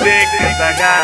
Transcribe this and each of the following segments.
देख लगा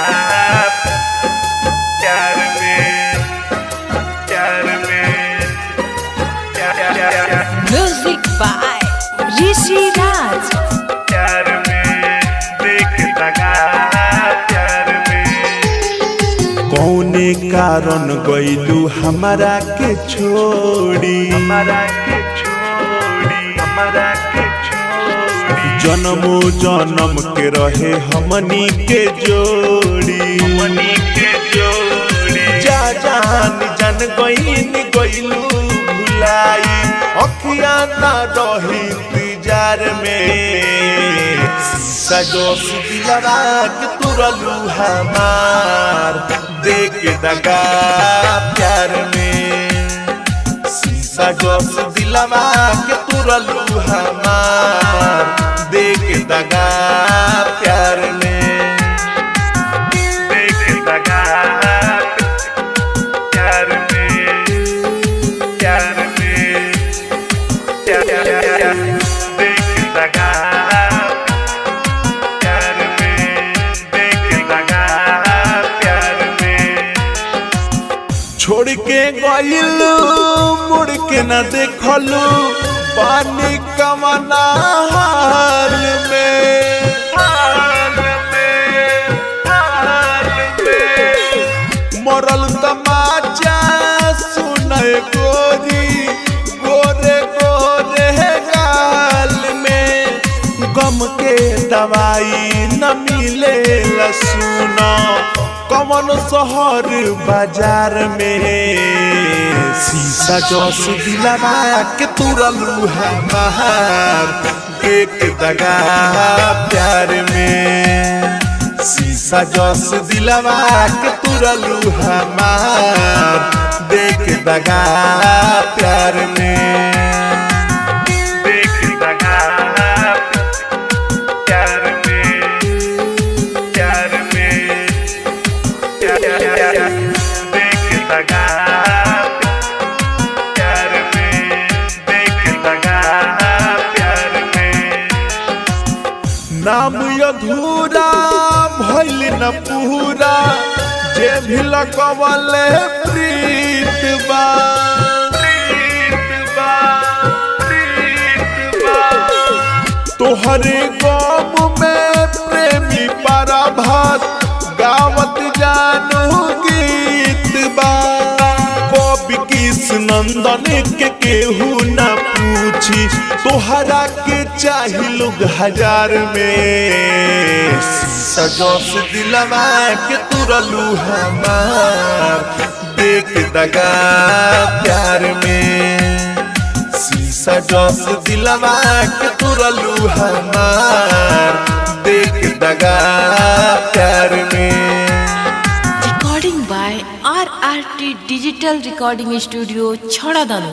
प्यार में प्यार में प्यार प्यार Music by Rishi Raj. प्यार में देख लगा प्यार में कौने कारण गईलू हमारा के छोड़ी हमारा के छोड़ी हमारा के छोड़ी जन्मो जन्म के रहे हमनी के जोड़ी मनी के जोड़ी जा जान जन गईन गईलू भुलाई अखिया ना रही इंतजार में सजो दिलवा के तुरलू हमार देख दगा प्यार में शीशा जोस दिलवा के तुरलू हमार देख दगा प्यार में देख लगा प्यार में प्यार में प्यार प्यार देख लगा प्यार में देख लगा प्यार में छोड़ के गइलू मुड़ के न देखलू पानी कमना हाल में हाल में हाल में मरल तमाचा सुनय गोरी गोरे गोरे गाल में गम के दवाई न मिले सुनो कमन शहर बाजार में शीशा जस दिलवा के तुरलू हमार देख दगा प्यार में शीशा जस दिलवा के तुरलू हमार देख दगा प्यार में देख लगा प्यार में प्यार में प्यार प्यार देख लगा प्यार में देख लगा प्यार में नाम अधूरा भइल न पूरा जे भी लगवले प्रीत बा प्रीत बा प्रीत बा तोहरे गम में प्रेमी पराभात गावत जानू गीत बा कवि किस नंदन के केहू न पूछी तोहरा के चाही लोग हजार में सजोस दिलवा के तुरलू हमार देख दगा प्यार में शीशा जस दिलवा के तुरलू हमार देख दगा प्यार में Recording by RRT Digital Recording Studio, Chhadadanu.